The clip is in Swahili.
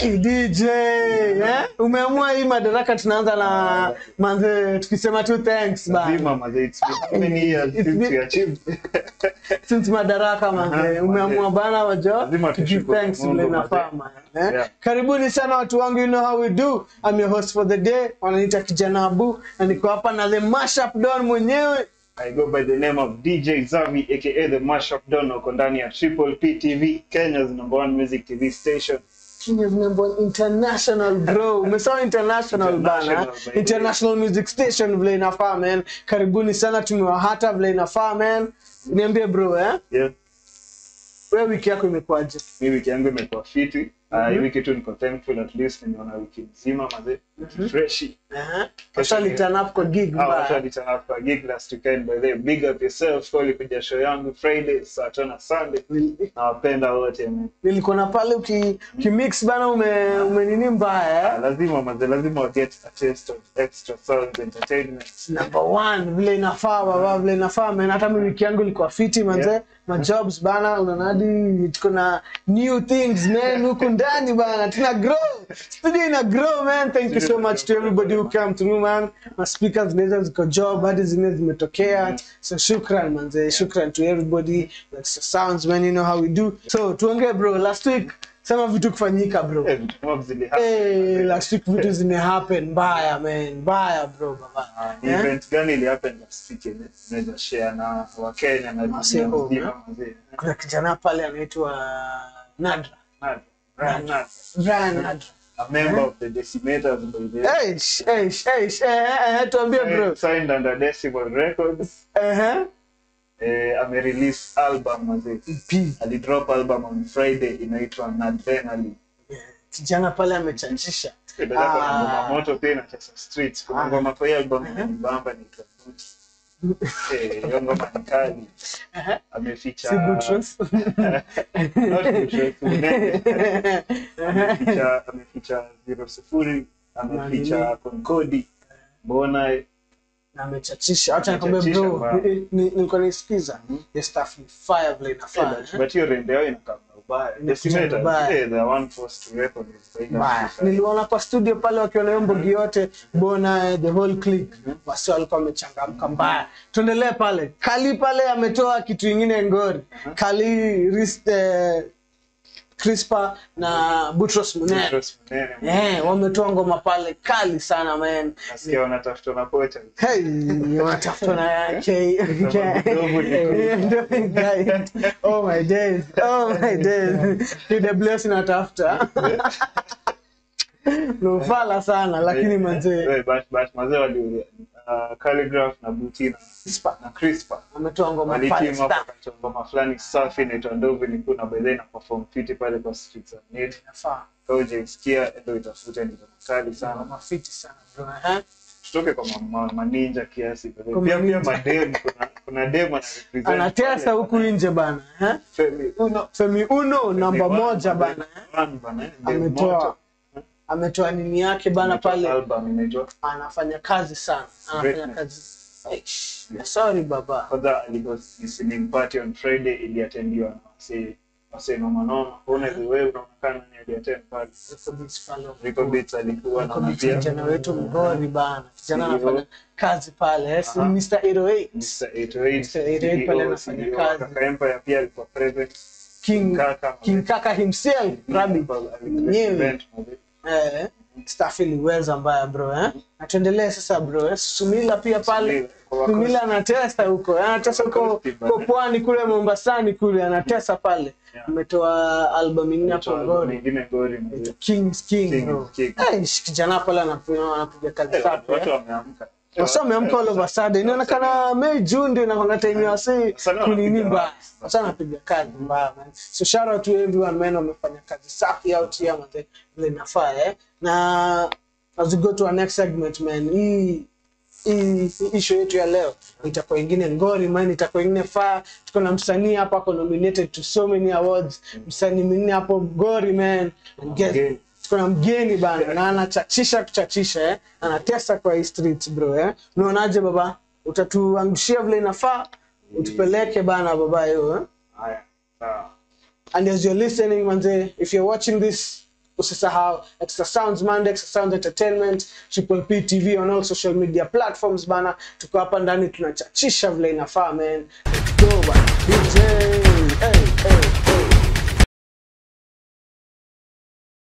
Hey, DJ eh? Umeamua hii madaraka tunaanza na manze tukisema tu thanks bana. Lazima mazee, it's been how many years It's since been- we achieved. Since madaraka manze Aha, umeamua manze. bana wajo Lazima to give tushukuru thanks Mungu, vile manze. inafaa man. Eh? Yeah. Karibuni sana watu wangu you know how we do. I'm your host for the day. Wananiita kijana Abu na niko hapa na the mashup don mwenyewe. I go by the name of DJ Zavi aka the Mashup Don uko ndani ya Triple P TV, Kenya's number one music TV station. Kenya's number one international bro. Umesema international bana. International, baby. International music station vile inafaa man. Karibuni sana tumewahata vile inafaa man. Niambie bro eh? Yeah. Wewe wiki yako imekuwaje? Mi wiki yangu imekuwa fiti. Uh, hii wiki tu niko thankful at least nimeona wiki nzima mazee. Freshi. Eh? Washali turn up kwa gig Hawa watu mbaya. walitana kwa gig last weekend by the way. Big up yourself kwa ulikuja show yangu Friday, Saturday na Sunday. Nawapenda wote man. Nilikuwa na pale uki, ukimix bana ume, ume nini mbaya Ah, eh? lazima mazee, lazima wa get a taste of extra sound entertainment. Number one vile inafaa baba vile inafaa man. Hata mimi wiki yangu ilikuwa fiti manze. Yeah. Ma jobs bana unaona hadi tuko na new things man huku ndani bana. Tuna grow. Studio ina grow man. Thank you so much to everybody who came through man. Ma speakers zinaweza ziko job hadi zingine zimetokea. So shukran manze. Shukran to everybody. Like sounds man you know how we do. So tuongee bro last week sema vitu kufanyika bro. Eh, vitu mob zili happen, Hey, mazee. last week vitu zime happen mbaya man. Mbaya bro baba. Ni Eh? event gani ili happen last week yenye tunaweza share na Wakenya na Wasee dunia home, mzima eh? mazee. kuna kijana pale anaitwa Nadra. Nad- Ryan Nad, Brian Nadra. a member of the Decimators by the way. Eish, eish, eish, eh, eh, eh, tuambie bro. Signed under Decibel Records. Eh, Eh, amerelease album mazee. P. Alidrop album on Friday inaitwa Nadrenaline. Kijana pale amechachisha. Dada yako na Ah. ngoma moto pia inacheza streets. Kuna Ah. ngoma kwa hiyo album inanibamba ni Boots. Eh, hiyo ngoma ni kali. Eh, Ameficha Si Butros. Not Butros, Unene. ameficha ameficha zero sifuri ameficha Nani? konkodi mbona Na amechachisha. Acha nikwambie Amechachisha bro. bwana. ni- ni- Nilikuwa naisikiza. The stuff ni fire vile inafaa. eh. but hiyo rende yao inakaa ubaya Inakuja Decimators, ubaya. eh, they are one force to reckon with. They Mbaya. have- Niliona kwa studio pale wakiwa na hiyo mbogi yote bona the whole clique wasi walikuwa wamechangamka mbaya. Tuendelee pale. Kali pale ametoa kitu ingine ngori. Kali Ris- eh, Crispa na Butros Munene. Butros Munene, Eh, wametoa ngoma pale kali sana man. nasikia wanatafuta na pocha Hey, wanatafuta na K. Oh my days. Oh my days. TWS inatafuta. Nufala sana lakini manzee Eh, but- but mazee wali uh, Calligraph na Butina Crispa na Crispa ametoa ngoma waliteam pale up stuff. wakatoa ngoma fulani safi inaitwa Ndovu ilikuwa na by then na perform fiti pale kwa streets za Net Inafaa. kama hujaisikia ndio itafute ni ngoma kali sana Ngoma fiti sana bro. Eh? tutoke kwa ma- ma- maninja kiasi pia Kwa pia maninja. madem kuna kuna dem ana represent Anatesa pale. huku nje bana. Eh? Femi Uno Femi Uno namba Femi moja One, bana. eh? One bana, eh, dem Ametoa moto. ametoa nini yake bana Ametoa pale. album inaitwa Anafanya kazi sana. Anafanya Greatness. kazi. Eish, Sorry baba. kwanza alikuwa listening party on Friday iliatendiwa na wasee wasee noma noma una wewe unaonekana ni aliattend pale Rico Beats pale. Rico Beats alikuwa Rico na Beats pia kijana wetu mgori bana. Kijana CEO. anafanya kazi pale. Yes, Aha. Mr. 808. Mr. 808 Mr. 808 pale CEO, anafanya CEO, kazi. Kaka Empire pia alikuwa present King Kaka King Kaka himself, Rabi. Mwenyewe. Event, mazee. Eh, staff iliweza mbaya bro eh. Na tuendelee sasa bro eh. Sumila pia pale. Sumila, kwa wako- Sumila anatesa huko. eh, Anatesa huko Wakosti bana. kwa pwani kule Mombasani kule anatesa pale. Yeah. Ametoa album ingine hapo Album ngori. nyingine ngori mazee. King's King King bro. is King. Eh, kijana pale anapiga anapiga kazi Eh, safi. watu eh. wameamka Wasa wameamka all of a sudden. Inaonekana Mei June ndio inakwanga time ya wasi Sana kunini wanapiga mbaya. kazi. Sasa anapiga kazi mbaya man. So shout out to everyone man wamefanya kazi safi out here man. Vile inafaa eh. Na as we go to our next segment man. Hii hii hii show yetu ya leo itakuwa ingine ngori man, itakuwa ingine faa. Tuko na msanii hapa ako nominated to so many awards. Msanii mwingine hapo ngori man. And guess Mgeni. tuko na mgeni bana na anachachisha kuchachisha eh. Anatesa kwa hii streets bro eh. Unaonaje baba? Utatuangushia vile inafaa, utupeleke bana baba hiyo eh. haya sawa And as you're listening manze, if you're watching this usisahau extra sounds monday extra sounds entertainment triple p tv on all social media platforms bana tuko hapa ndani tunachachisha vile inafaa man let's go bana